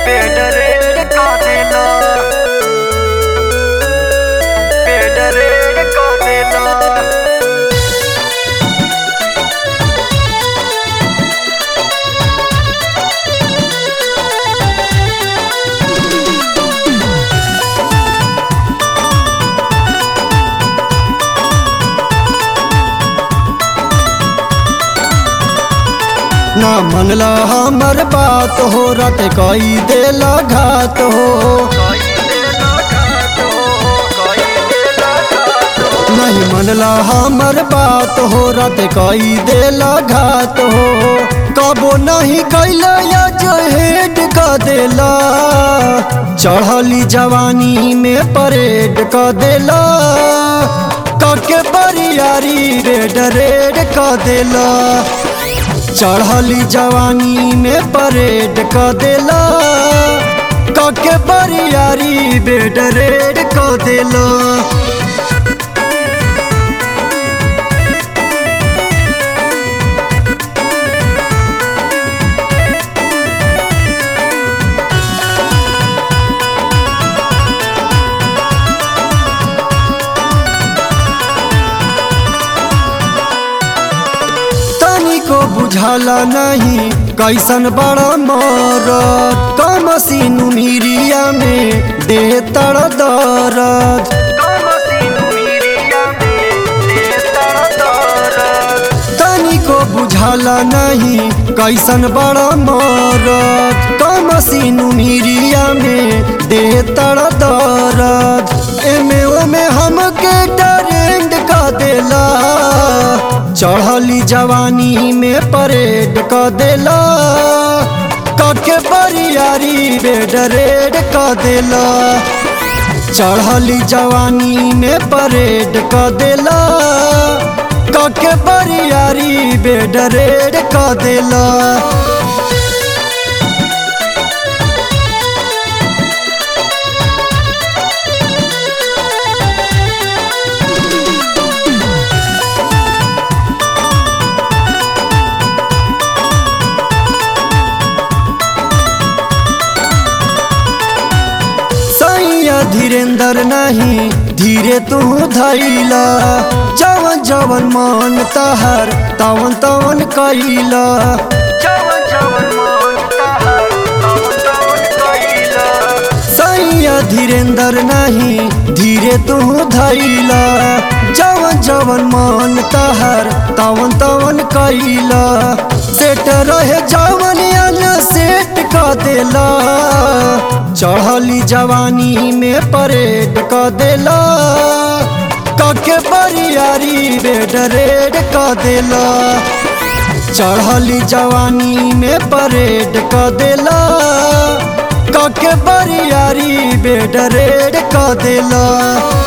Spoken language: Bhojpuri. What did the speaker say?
पेड रेड का देला पेड रेड का देला ना मनला हमर बात हो रट कई देला घात हो कोई देला घात हो कोई देला घात हो नहीं मनला हमर बात हो रट कई देला घात हो कबो नहीं कैला या जहेड का देला चढ़ली जवानी में परेड का देला कके बरियारी रेड रेड का देला चढ़ली जवानी में परेड क देला कके बरियारी बेड रेड क देला तनिको बुझाला नहीं कैसन बड़ा मरद कम सीनु मिरिया में दे तड़ दरद कमसिनु मिरिया में देता दरद तनिको बुझाला नहीं कैसन बड़ा मरद कम सीनु मिरिया में दे तड़ दरद एमे ओमे हमके ट्रेंड का देला चढ़ली जवानी में परेड क देला कके बरियारी बेड रेड क देला चढ़ली जवानी में परेड क देला कके बरियारी बेड रेड क देला सैया धीरेन्द्र नहीं धीरे तू धैला जवन जवन मन तहर तवन तवन कैला जवन जवन मन तहर तवन तवन कइला सैया धीरेन्द्र नहीं धीरे तू धैला जवन जवन मन तहर तवन तवन कैला सेट रहे जवन अन सेट क देला चढ़ली जवानी में परेड क देला कके बरियारी बेड रेड क देला चढ़ली जवानी में परेड क देला कके बरियारी बेड रेड क देला